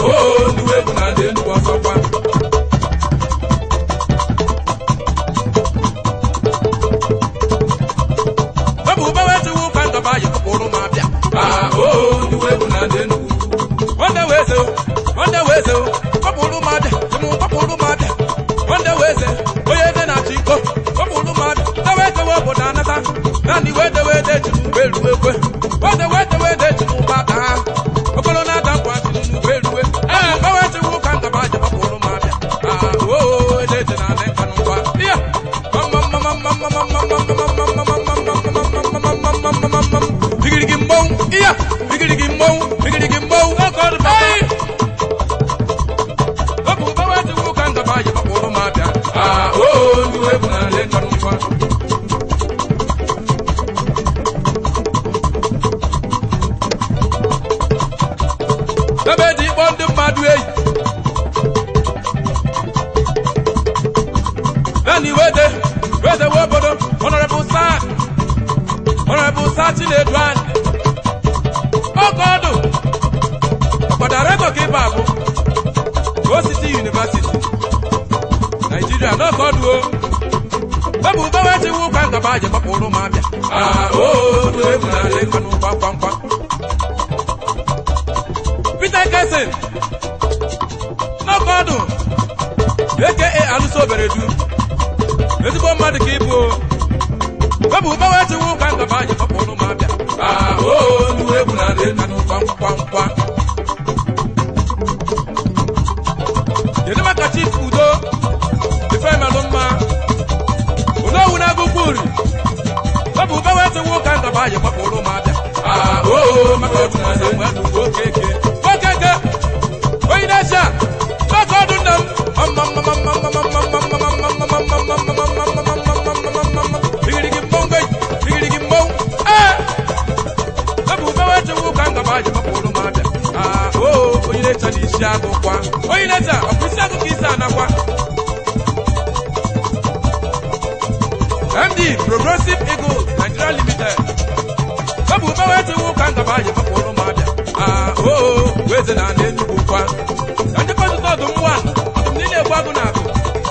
oo ndị egwu na ndị Enugu ọzọkwa ọ bụ ụbawe tiwu ka ndọba yi kpụrụ m abịa Ah, oo ndị egwu na ndị Enugu nwanne wee ze nwanne wee ze kpọpụrụ m abịa tụmụ kpọpụrụ m abịa nwanne wee ze onye ede na-achị iko kpọpụrụ m abịa dewe edewe obodo anata naanị wee dewe ede ji n'ugbo eruwe ekwe wede wee dewe ede ji n'ụgbọ aka ha okporo na-ada nkwa ji n'ugbo eruwe ee gbawe tiwu ka ndọba ji kpọpụrụ m abịa Ah, oo ede ji na anị nka n'ụgba iya bigirigi mmọnwụ iya bigirigi mmọnwụ bigirigi mmọnwụ oge ọdụ bata ọ bụ ụbawa dị nwoke ndọba ji kpọkpụrụ m abịa Ah, oo ndị egwu na ndị nka n'ụgba ebe dị ịkpọ ndị mmadụ eyi naanị wede wede we obodo honorable sir honorable sir chinedu anyị oge ọdụ ọkpọdaretọ ka ịba abụ osisi university naijiria n'oge ọdụ o ebe ubewe tiwu ka ngaba ji gbapụrụ m abịa Ah, oo ndị egwu na ndị nka n'ụgba kwamkwa peter kesin n'oge ọdụ aka alụso obere du ezigbo mmadụ ka ịbụ o bụ ụbawa tiwu ka ngaba ji kpọpụrụ m abịa Ah, oo ndị egwu na ndị nka n'ụgba kwamkwa kedu maka chief udo ifemelụ mma udo wu na agụkwu uri ọ bụ ụbawa tiwu ka ngaba ji kpọpụrụ m abịa Ah, oo maka ọdụ na ndị mmadụ okeke okeke onye na-eche a n'oge ọdụ nna m bigirigi mmọnwụ bigirigi mmọnwụ ee ebe ubewe chewu ka ngaba ji gbapụrụ m abịa Ah, oo onye na-eche na isi agụkwa onye na-eche ọ bụ isi agụ ka isi anakwa md progressive eagle nigeria limited ọ bụ ubewe chewu ka ngaba ji gbapụrụ m abịa Ah, oo weze na ana enugwu kwa ka ndị kọtụta ọdụm nwa ọdụm ndị na-egbu agụ na agụ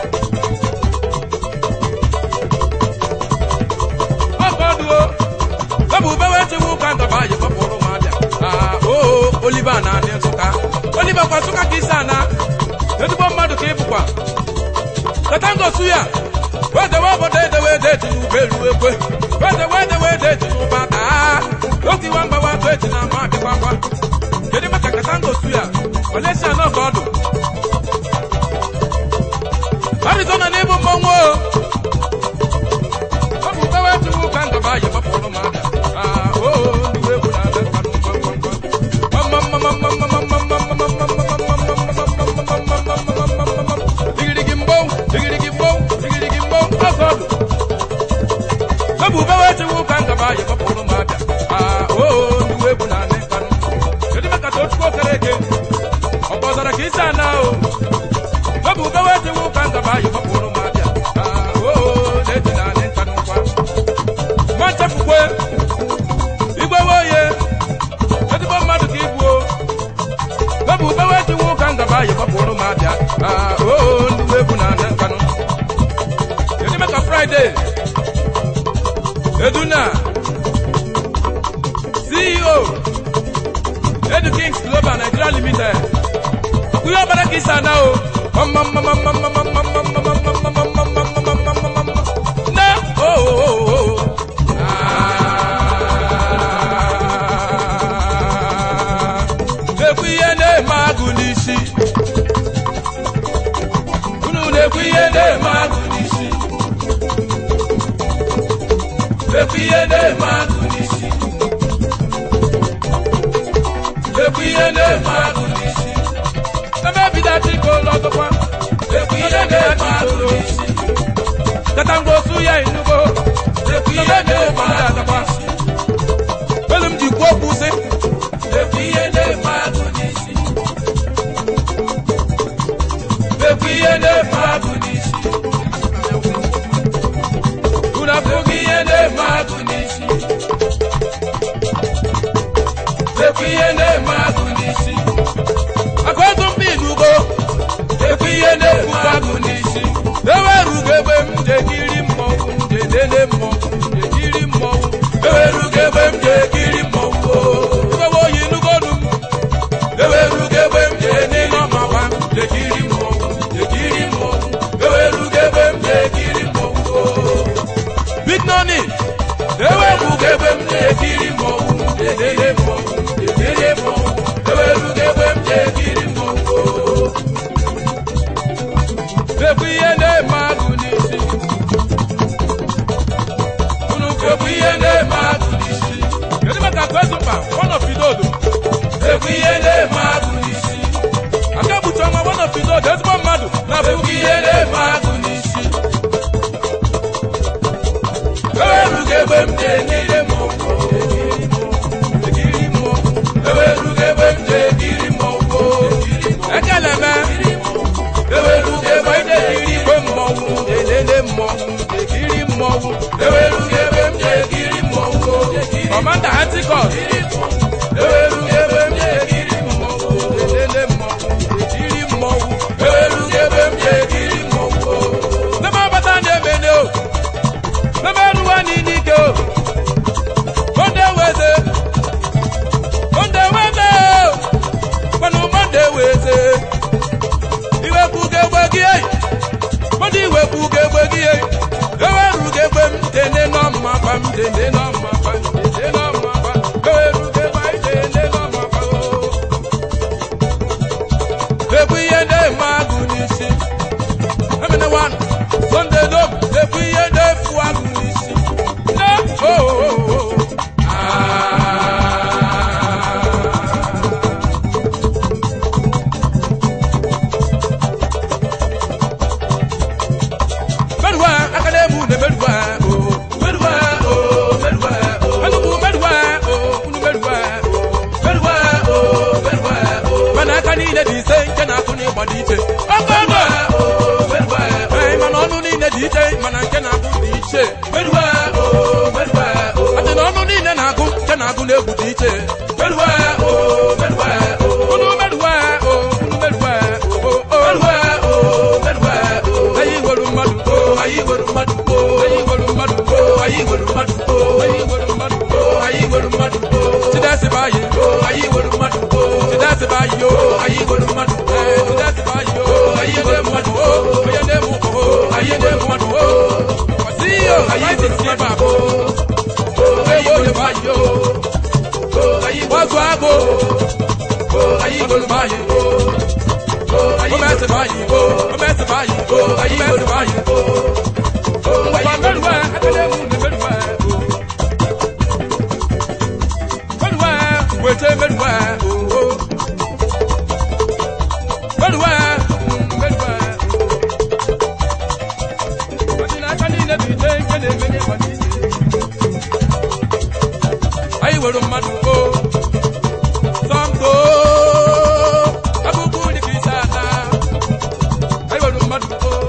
ọkọ ọdụo ọ bụ ubewe chewu ka ngaba ji gbapụrụ m abịa Ah, oo oliva na anị nsụka oliva kwa nsụka ka isi ana ezigbo mmadụ ka ịbụkwa tata ngosu ya wedewe obodo edewe ede eti n'ugbo eruwe ekwe wedewe edewe ede eti n'ụba taa oge iwa mgbawa atụ eti na ama abịakwakwa kedu maka kata ngosu ya olesia n'ọka ọdụ arizona n'ịbụ mmọnwụ o ọ bụ ubewe tiwu ka ngaba yi gbapụrụ m abịa Ah, oo ndị egwu na-abịa mmadụ digirigi mbọnwụ digirigi mbọnwụ digirigi mbọnwụ ọkọ ọdụ ọ bụ ubewe tiwu ka ngaba yi gbapụrụ m abịa Ah, oo ndị egwu na-anị nkanụ kedu maka tochukwu okere eke ọ kpọzara ka isi ana o ọ bụ ubewe tiwu ka ngaba yi gbapụrụ m abịa Ah, oo na-eji na-anị nkanụ kwa nwa nchepụkwe igwe woye ezigbo mmadụ ka ibu o ọ bụ ubewe tiwu ka ngaba yi gbapụrụ m abịa Ah, oo ndị egwu na-anị nkanụ kedu maka fraịde eduna ceo edu kings global nigeria limited ọkùnrin ọbẹrẹ kì í sànà o ná ooo ekwu ihe na-eme agụ n'isi unu na-ekwu ihe na-eme agụ n'isi ekwu ihe na-eme agụ n'isi ekwu ihe na-eme agụ n'isi ebe ebido achịkọ ụlọ ọgụkwa ekwu ihe na-eme agụ n'isi kata ngosu ya inugo ekwu ihe na-eme agụ n'isi elu m ji kwuo okwu sị ekwu ihe na-eme agụ n'isi ekwu ihe na-eme agụ n'isi unu afụghị ihe na-eme agụ n'isi ekwu ihe na-eme agụ n'isi aka otu otu ezigbo mmadụ na-abụghị ihe na-eme agụ n'isi ewerugo egbe m na-ekiri mmọnwụ ekiri mmọnwụ ewerugo egbe m na-ekiri mmọnwụ ekele me ewerugo egbe m na-ekiri igwe mmọnwụ elele mmọnwụ ekiri mmọnwụ ewerugo egbe m na-ekiri mmọnwụ kọmanda antikọs ewerugo egbe m na-ekiri mmọnwụ elele mmọnwụ ekiri mmọnwụ ewerugo egbe m na-ekiri mmọnwụ n'ebe ọbata na-emene o n'ebe eruwa n'ike o monde weze monde weze kwanụ monde weze iwepụga egbe gị eyi monde iwepụga egbe gị eyi eweruga egbe m tene n'ọmma gba m tene n'ọmma gba m tene n'ọmma gba eweruga egbe anyị tene n'ọmma gba o ekwu ihe na-eme agụ n'isi emene wan sonde dom ekwu ihe na-efu agụ n'isi ne oo Merwa, akademu ne merwa, oh. Merwa, oh, merwa, oh. Anubu merwa, oh, unu merwa, oh. Merwa, oh, merwa, oh. Mana aka niile dị ise nke na-akụ n'ịgba dị iche. Ọkọọkọ! Merwa, oh. Ee, mana ọnụ niile dị iche, mana nke na-akụ dị iche. Merwa, oh, merwa, oh. Adị na ọnụ niile na-agụ, nke na-agụ n'egwu dị iche. Merwa, oh, merwa, oh. Unu merwa, oh, unu merwa, oh, oh, oh. Merwa, oh, merwa, oh. Anyị nwere mmadụ, oh, anyị nwere mmadụ, oh, anyị nwere mmadụ, oh, anyị nwere mmadụ, oh, anyị nwere mmadụ, oh, anyị nwere mmadụ, oh. Chidasị bụ anyị, oh, anyị nwere mmadụ, oh. Chidasị bụ anyị, oh, anyị nwere mmadụ, oh. Chidasị bụ anyị, oh, anyị nwere mmadụ, oh. Onye na-eme ụkọ, oh, anyị na-eme mmadụ, oh. Kwasị iyo, anyị dị ebe a, oh. Oh, ewo onye bụ anyị, oh. Oh, anyị gbazụ agụ, oh, anyị nwere mmadụ, oh. Oh, mẹ́sẹ̀ báyìí, oh, mẹ́sẹ̀ báyìí, oh, ayé mẹ́sẹ̀ báyìí, oh, oh, ayé mẹ́rùwẹ̀, akadẹ́mù ní mẹ́rùwẹ̀, oh. Mẹ́rùwẹ̀, wètè mẹ́rùwẹ̀, oh, oh. Mẹ́rùwẹ̀, mm, mẹ́rùwẹ̀, oh. Ọdịna aka niile bụ ite nke na-emenye ma n'isi. Anyị nwere mmadụ, oh. Sọmko, abụbụ dị ka isi ala. Anyị nwere mmadụ, oh.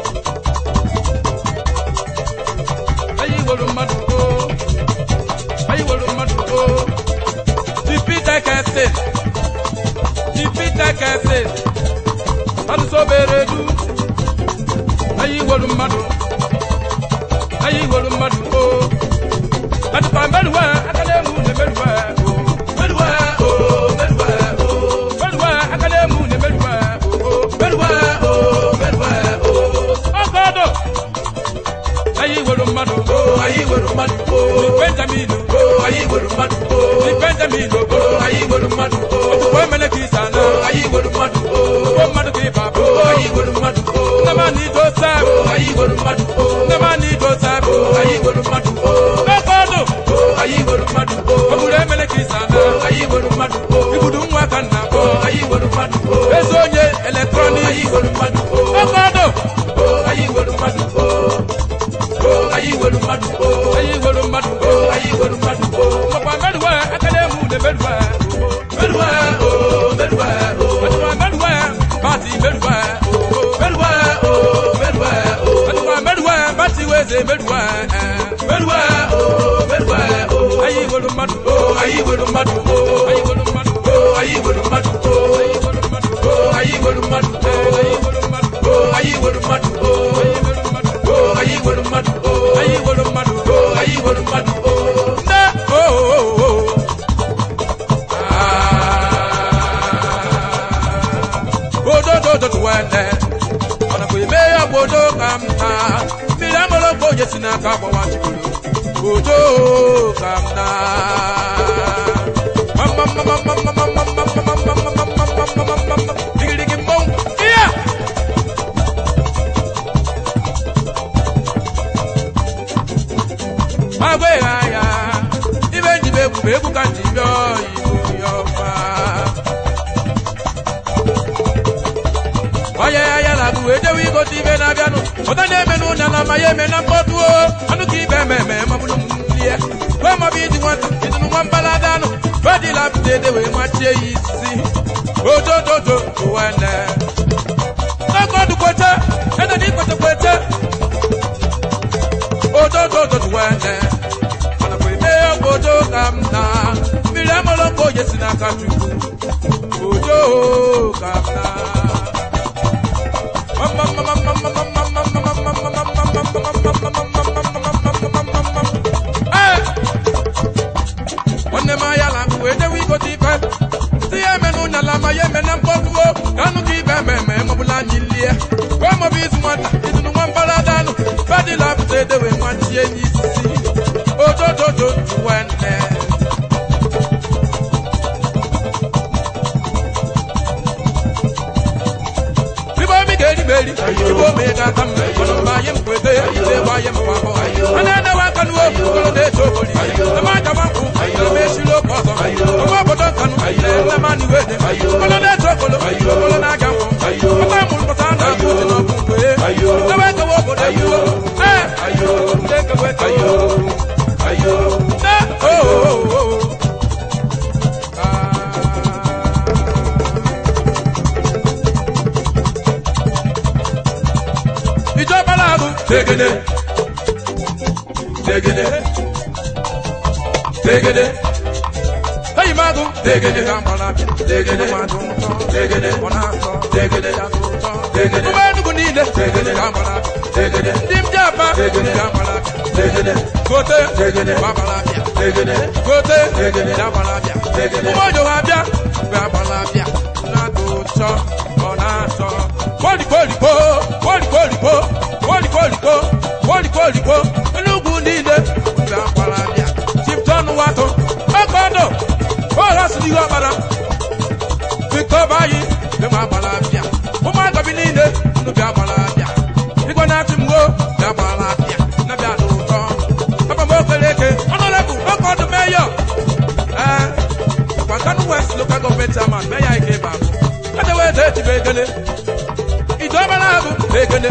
Anyị nwere mmadụ, oh. Anyị nwere mmadụ, oh. Jupiter Kese. Jupiter Kese. Alụsobere du. Anyị nwere mmadụ. Anyị nwere mmadụ, oh. Adịkwa mmerụwa, aka na-emu na-emerụwa, oh. Merụwa, oh, merụwa, oh. Merụwa, aka na-emu na-emerụwa, oh. Merụwa, oh, merụwa, oh. Ọkọdọ. Anyị nwere mmadụ, oh, anyị nwere mmadụ, oh. Ni Benjamin, oh, anyị nwere mmadụ, oh. Ni Benjamin, oh, anyị nwere mmadụ, oh. Otukwa emele ka ịsa na, oh, anyị nwere mmadụ, oh. Otukwa mmadụ ka ịba, oh, anyị nwere mmadụ, oh. Nnamani Joseph, oh, anyị nwere mmadụ, oh. Nnamani Joseph, oh, anyị nwere mmadụ, oh. Ọkọdọ. Oh, anyị nwere mmadụ, oh. Ogburu emele ka ịsa na, oh, anyị nwere mmadụ, oh. Igbudu nwa ka nna, oh, anyị nwere mmadụ, oh. Eze onye eletrọnik, anyị nwere mmadụ, oh. Ọkọdọ. Oh, anyị nwere mmadụ, oh. Oh, anyị nwere mmadụ, oh. Anyị nwere mmadụ, oh. Anyị nwere mmadụ, oh. Makwa merụwa, aka na-emu na-emerụwa, oh. Merụwa, oh, merụwa, oh. Ọdịkwa merụwa, pati merụwa, oh. Merụwa, oh, merụwa, oh. Ọdịkwa merụwa, pati weze merụwa, eh. Merụwa, oh, merụwa, oh. Anyị nwere mmadụ, oh. Anyị nwere mmadụ, oh. Anyị nwere mmadụ, oh. Anyị nwere mmadụ, oh. Anyị nwere mmadụ, oh. Anyị nwere mmadụ, oh. Anyị nwere mmadụ, oh. Anyị nwere mmadụ, oh. Anyị nwere mmadụ, oh. Anyị nwere mmadụ, oh. Anyị nwere mmadụ, oh. Anyị nwere mmadụ, oh. Nne, oh, oh, oh. odododo tụwene ọ nakwa eme ya bụ odo ka m na mmiri amụrụ bụ onye si n'aka gbawa chikoro odo ka m na digirigi mmọnwụ ihe agwa ịgha ya ibe njibe egwu bụ egwu ka nji bịa igbo ya ọma wee jewe igote ibe na-abịanụ ụta na-eme n'ụnya na ma ya eme na mkpọtụ o anụ ka ibe eme eme mabụrụ m lie kwe mabụ iji nwata idunu nwa mbalada anụ badila pụta ede wee machie ya isi ojojojo wene n'ọkọdụ kwete ede na ikwete kwete ojojojo wene mana kwe mee obodo ka m na mmiri amụrụ nke oye si n'aka chukwu ojo ka m na nwanne m ahịa la wee jewe igote ife si ya eme n'ụnya la ma ya eme na mkpọtuo ka anụ ka ibe eme eme mọbụla anyị lie wee mọbụ izu nwata izunu nwa mbalada anụ fedila pụta ede wee machie n'isi ojojojo wenne Ibo mi geri beri, ibo mi ga tam, kono ba yem kwete, ide ba yem pa ko. Ana na wa kanu o, kono de to boli. Na ma ja banku, na me shilo ko so. Ko ba bodo kanu, na ma ni wede. Kono de to kolo, kolo na ga mo. Ko ta mun ko ta na ku no ku we. Na wa ka wo bodo yu. Eh, ayo, de ka we ayo. Ayo. Na oh oh oh. Ah. ìjọba láàbù. Tegede. Tegede. Tegede. Lẹ́yìn máa dùn. Tegede. Tegede. Tegede. Tegede. Tegede. Mo máa dùn ní ilé. Tegede. Tegede. Ndị m jẹ́ àbá. Tegede. Tegede. Gote. Tegede. Babalabia. Tegede. Gote. Tegede. Babalabia. Tegede. Mo jọ wa bịa. Babalabia. Na-atọ ụtọ. Ọ na-atọ. Kwolikwolikwo. Kwolikwolikwo. Kwolikwolikwo. Kwolikwolikwo. Enugwu niile. Babalabia. Chipton Wato. Ọkọdọ. Bọ́ọ̀lù asịrị ihe ọkpara. Victor Bayi. Bẹ́ẹ̀ ma Babalabia. Ụmụaka bi niile. Unu bịa Babalabia. Igwe na-achị mgbo. Bịa Babalabia. Na bịa n'ụtọ. Papa m okeleke. Honorable Ọkọdụ Mayor. Eh, ọkwa Kano West Local Government Chairman Mayor Ike Babu. Adewe ede etibe egele. Ìjọba na-abụ egele.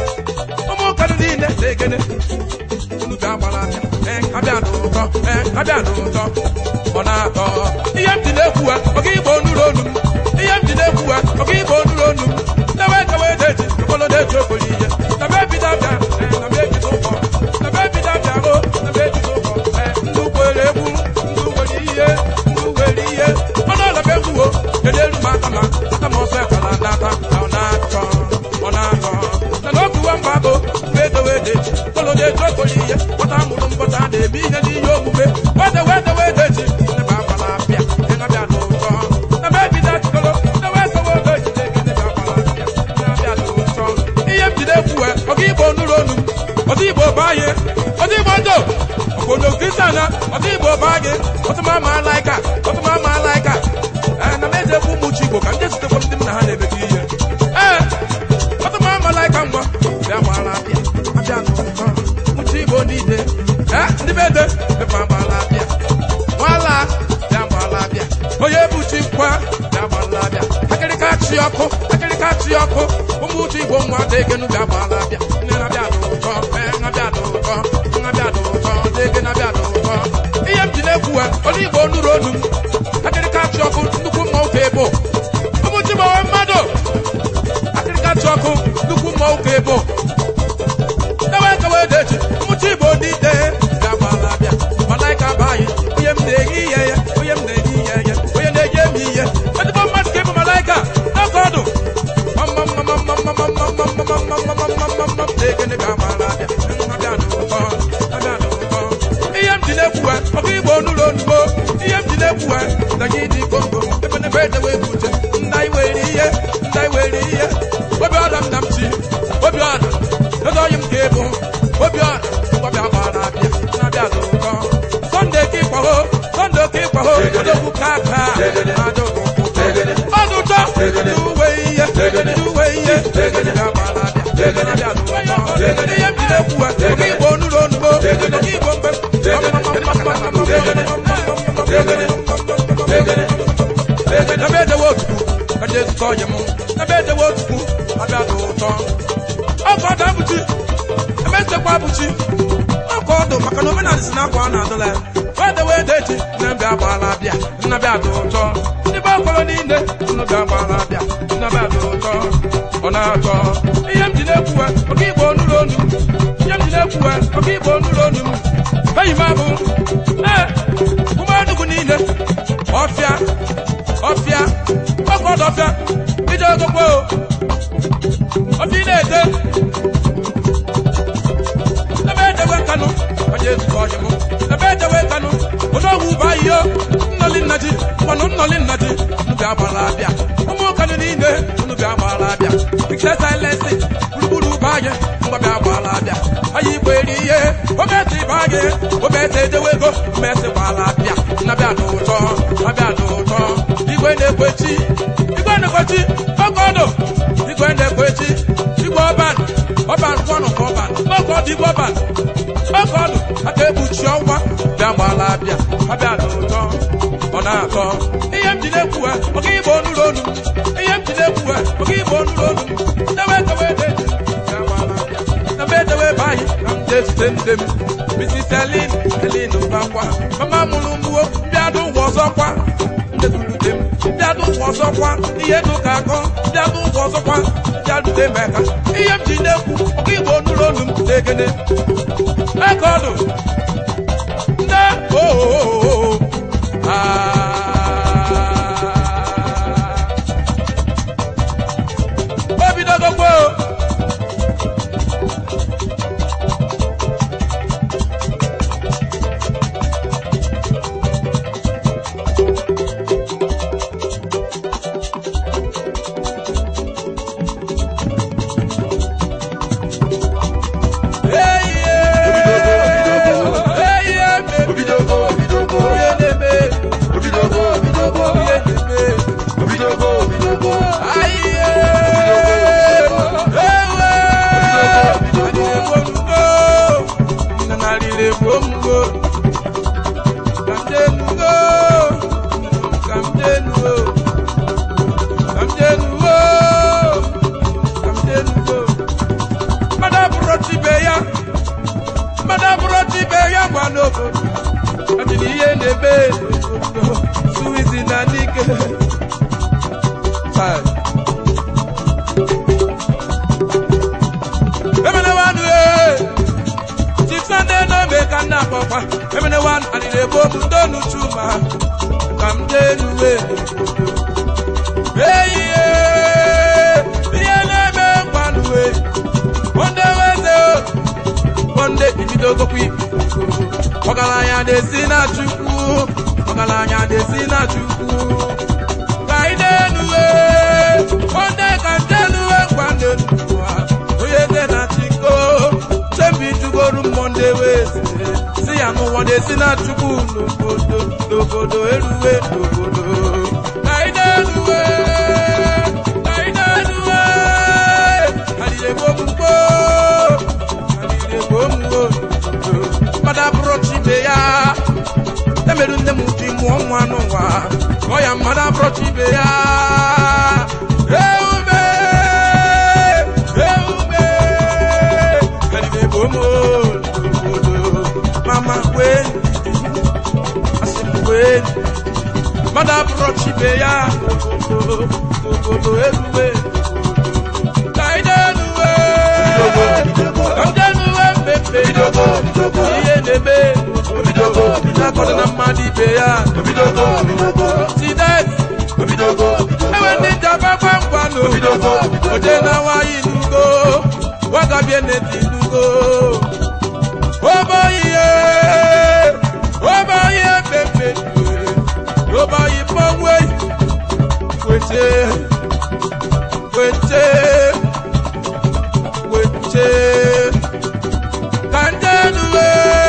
Ụmụ Kano niile egele. Unu bịa Babalabia. Eh, abịa n'ụtọ. Eh, abịa n'ụtọ. Ọ na-atọ. Ihe m ji na-ekwu ha, ọ ga igbo onuru onu m. Ihe m ji na-ekwu ha, ọ ga igbo onuru onu m. Dewe dewe ede eji, okpolo na-eji okporo ihe. Na be ebido abịa, eh, na be ebido ụkọ. Na be ebido abịa, o, na be ebido ụkọ. Eh, ndị ukwere egwu, ndị ukwere ihe, ndị ukwere ihe. Ọnụ ọla be egwu o, kedu elu m aka ma, aka m ọsọ ekala n'aka, na ọ na-atọ, ọ na-atọ. Na n'oge uwe mgbago, mgbe edewe ede eji, okpolo na-eji okporo ihe. Nwata mụrụ mbọta na-eme ihe n'ihe omume. Wedewe edewe ede eji, nne m agbala apịa, ị na-abịa n'ụtọ. Na be ebido achịkọrọ, dewe edewe ede eji, na-egide ka agbala apịa, ị na-abịa n'ụtọ. Ihe m jide ekwu ọga igbo nụrụ onu m ọdị igbo banye ọdị igbo ndo obodo kristian ọdị igbo banye ọtụma ma alaika ọtụma ma alaika ee na m eji ekwu ụmụ chi igbo ka ndị zutekwa ndị m na ha na-emekọ ihe ee ọtụma ma alaika ngwa bịa gbara abịa abịa n'ụtọ ụmụchi igbo niile ee ndị be ede mepe agbala abịa nwala bịa gbala abịa onye bụ chi nkwa bịa gbala abịa akịrịka chi ọkụ akịrịka chi ọkụ ụmụ uche igbo nwa degenu bịa gbala abịa nne na-abịa n'ụtọ ee na-abịa n'ụtọ na-abịa n'ụtọ dege na-abịa n'ụtọ ihe m ji na-ekwu ha onye igbo nụrụ onu m akịrịka chi ọkụ nnukwu mma ụka ebo ụmụ chi gbawe mmadụ akịrịka chi ọkụ nnukwu mma ụka ebo dewe kewe deji ụmụ chi igbo ndị ide bịa gbala abịa malaika bụ anyị onye m na-eghe ihe ya onye m na-eghe ihe ya onye na-eji emi ihe ezigbo mmadụ ka ịbụ malaika n'oge ọdụ ihe m ji na-ekwu ha ọkụ igbo n'ụlọ onugbo ihe m ji na-ekwu ha daga ịdị kongo ebe na ebe edewe ebute nna anyị were ihe nna anyị were ihe obi ọra m na m chi obi ọra eze ọyị m ga-ebu obi ọra ngwabịa gbara abịa na-abịa n'ụkọ sọnde ka ịkwaho sọnde ka ịkwaho odogwu ka aka adogwu ọdụ ụtọ ndị uwe ihe ndị uwe ihe ga-agbara abịa na-abịa n'ụkọ ihe m ji na-ekwu ha ọkụ igbo n'ụlọ onugbo ọkụ igbo mgbe ebe edewe otutu ndị ezukọ ọyị m ebe edewe otukwu abịa dị ụtọ ọkọ ọdụ abụchi ebe nchekwa abụchi ọkọ ọdụ maka na omenala si n'akwa a na-adụla ya wedewe ede echi nne mbịa agbaala abịa nnabịa dị ụtọ ndị be ọkọrọ niile unu bịa agbaala abịa nnabịa dị ụtọ ọ na-atọ ihe m ji na-ekwuwe ọka igbo onụrụ onu m ihe m ji na-ekwuwe ọka igbo onụrụ onu m eyi m abụ ee ụmụadụgwu niile ọfịa ọfịa ọkọ ọdụ ọfịa ije ogogbo ọfịa ị na-ete ebe edewe kanụ onye ezukọ ọyị m ebe edewe kanụ odogwu bụ ahịhịa nnọli nna ji mmanụ nnọli nna ji unu bịa gbara abịa ụmụ kanụ niile unu bịa gbara abịa pikse silensi gburugburu bụ anyị ngwa bịa gbara abịa anyị igbo eri ihe omesi bụ anyị omesi edewe ego omesi gbara abịa nnabịa dị ụtọ abịa dị ụtọ igwe na-ekwechi igwe na-ekwechi ọkọdụ igwe na-ekwechi igwe ọban ọban kwanụ ka ọban ọkọdụ igwe ọban ọkọdụ aka ekpuchi ọnwa bịa gbala abịa abịa dị ụtọ ọ na-atọ ihe m ji na-ekwuwe ọka igbo onụrụ onu m ihe m ji na-ekwuwe ọka igbo onụrụ onu m dewe dewe ede bịa gbala abịa ebe edewe ebe anyị na m jezute nne m Mrs. Elin Elin Mbakwa mama mụrụ mgbuo bịadụ ụwa ọzọkwa ndezulute m bịadụ ụwa ọzọkwa ihe dị ka akọ bịadụ ụwa ọzọkwa bịadute m eka ihe m ji na-ekwu ọka igbo onụrụ onu m na-egene ekọdụ nne oo obidogokwo Obidogo, obidogo, obidogo, obidogo, obidogo, obidogo. ihe na-eme n'obodo suwizi na n'ike Chai. emenewanụ ee chief sunday n'obe ka nna akpọkwa emenewanụ alịrị ebo m ndonu chuma ka m jee nuwe eyi ihe na-eme nkwanụwe onde weze onde ibidogokwa ibi ọgaranya na-esi na chukwu ọgaranya na-esi na chukwu ka anyị na-enuwe onde ka njenuwe ngwande n'ụwa onye eze na chiko chembi jugoru mmọnde weze si ya n'ụwa na-esi na chukwu n'obodo n'obodo eruwe n'obodo ka anyị na-enuwe ka anyị na-enuwe alile gbomugbo alile gbomugbo mmadụ abụrụ chibe ya emerụ nne m ji mụọ nwa n'ụwa kọọ ya mmadụ abụrụ chibe ya eume eume eribebo m obodo mama wee asị m wee mmadụ abụrụ chibe ya obodo obodo eruwe ka anyị na-enuwe ka m ga-enuwe mmepe Obidogo, obidogo, ihe na-eme obidogo, na-akọdụ na mmadụ ibe ya obidogo, obidogo, sidet obidogo, ewe ndị njaba gwangwanụ Obidogo, obidogo. oje na nwaanyị nugo wagabie neti nugo oboyiye oboyiye pepe oboyi mmanwe wete wete wete kanjenuwe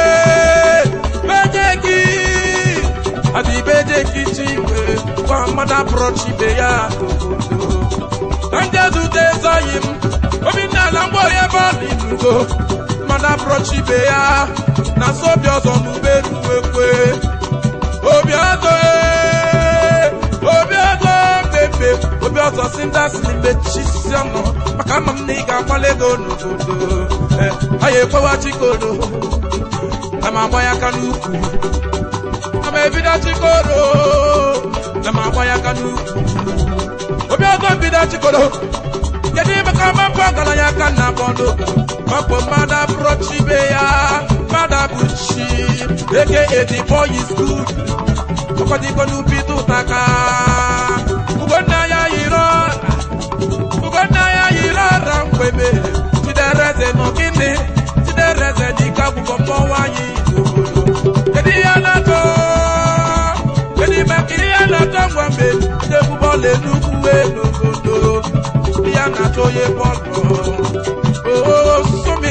bejeki àti bejeki chiwe kwa mmadụ abụrụ chibe ya ka njezute zọyi m obinna na mgbe onye ebe ọ dị n'ugo mmadụ abụrụ chibe ya na so obi ọzọ n'ube ruwekwe obi ọzọ ee, obi ọzọ pepe obi ọzọ si ndị asị mechisi ọnụ maka ama m na ị ga-agbalị ego n'obodo Eh, ọ ya ekwewa chikodo na m agba ya aka n'ukwu na m ebido chikodo na m agba ya aka n'ukwu obi ọzọ bido chikodo kedu ime ka mapụ ọgaranya aka na bọọlụ ọ bụ mmadụ abụrụ chibe ya mmadụ abụ chi eke edi boy is good ọkọdịgo n'ubi tụtaka ugonna ya yiri ọra ugonna ya yiri ọra mgbeme chidereze nọ gịnị chidereze n'ike akwụkwọ mmọnwụ anyị n'obodo kedu ihe a na-atọ kedu ime ka ihe a na-atọ ngwa mgbe ndị egwu bọọlụ enugwu wee n'obodo ihe a na-atọ onye bọọlụ oo sumi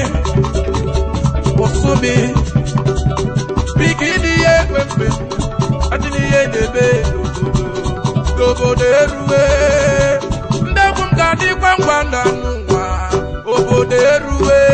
osumi biki n'ihe ekwe mgbe adị n'ihe na-eme n'obodo n'obodo eruwe ndị egwu m ga-adịkwa ngwa ndụ anụ nwa obodo eruwe